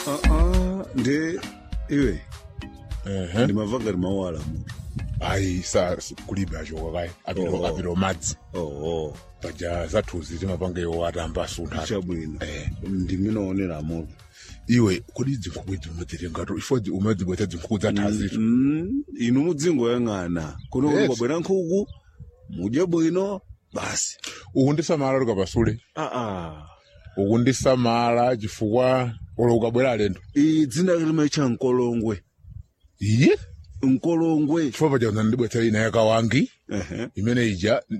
Ah, ah, ndi iwe ehe ndimava ngati mawala mutu ayi sa kulibe achoka kayi apilo Oh. apilo madzi oo paja zathuzi timapanga iwo atamba asuntha chabwino eh ndiminoonera mutu iwe kodi zinkhuku idzi umadzitengato ifo umadzibwetsa zinkhuku zathazitu Mm, inu mudzingoyang'ana kuno Yes. kwabwera nkhuku mudye bwino basi ukundisamala tukapasule aa ukundisamala chifukwa olo ukabwera alendo iyi dzina limaitcha mkolongwe iye mkolongwe chifukwa paja unandibwetsera ina yakawangi Ehe. imene ija